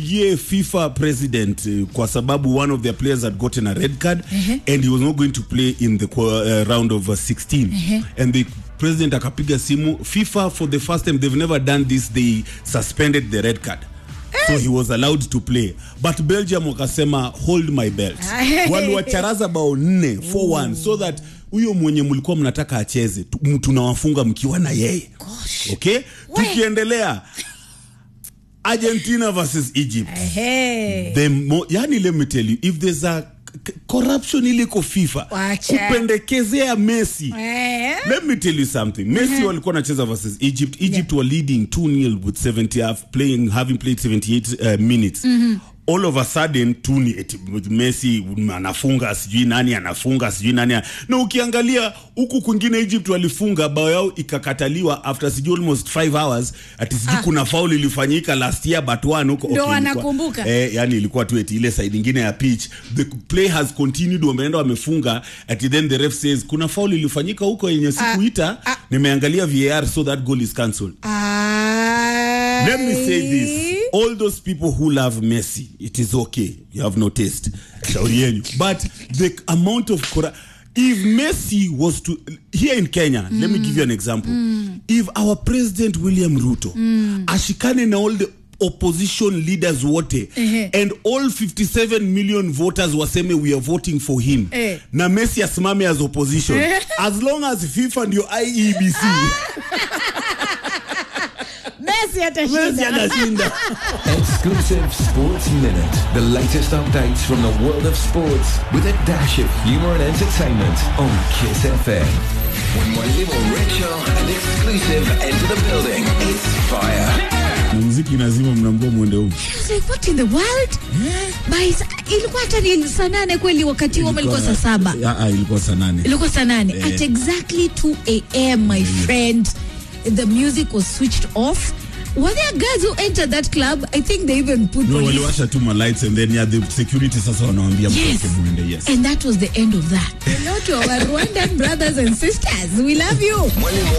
ye FIFA president uh, kwa sababu one of their players had gotten a red card and he was not going to play in the qua- uh, round of uh, 16 and the president akapiga simu FIFA for the first time they've never done this they suspended the red card so he was allowed to play but belgium wakasema hold my belt waliwacharaza bao nne 4-1 so that huyo mwenye mlikuwa mnataka acheze tu- m- tunawafunga mkiwa na yeye okay tukiendelea argentina versus egypt Ehe. the mo, yani let me tell you if there's a c- corruption iliko fifa Wacha. kupendekezea messi Eh. let me tell you something messi walikuwa nacheza versus egypt egypt were leading 2-0 with 70 half playing having played 78 uh, minutes all of a sudden tu ni eti messi anafunga sijui nani anafunga sijui nani ana- na ukiangalia huku kwingine egypt walifunga bao yao ikakataliwa after sijui almost 5 hours ati sijui kuna faul ilifanyika last year but one huko Ndo ilikuwa- wanakumbuka. eh, yani ilikuwa tu eti ile side ingine ya pitch the play has continued wameenda wamefunga ati then the ref says kuna foul ilifanyika huko yenye sikuita ah. nimeangalia VAR so that goal is cancelled Ai. let me say this all those people who love Messi it is okay you have no taste shauri yenu but the amount of corru- if Messi was to here in Kenya let me give you an example if our president William Ruto ashikane na all the opposition leaders wote Ehe. and all 57 million voters waseme we are voting for him Eh. na Messi asimame as opposition as long as FIFA ndio IEBC Messi Messi atashinda anashinda Exclusive Sports Minute. The latest updates from the world of sports with a dash of humor and entertainment on Kiss FM. When Mwalimu Rachel and exclusive enter the building, it's fire. muziki lazima mnaambia mwende huko I was like, what in the world? By sa- ilikuwa hata ni saa nane kweli wakati huo ama ilikuwa saa saba Ah, ah, ilikuwa saa nane ilikuwa saa nane at exactly 2 am my friend the music was switched off were there guys who entered that club i think they even put no police waliwasha tu ma lights and then yeah, the security sasa wanawambia Yes. mtoke mwende yes and that was the end of that hello to our rwandan brothers and sisters we love you Mwalimu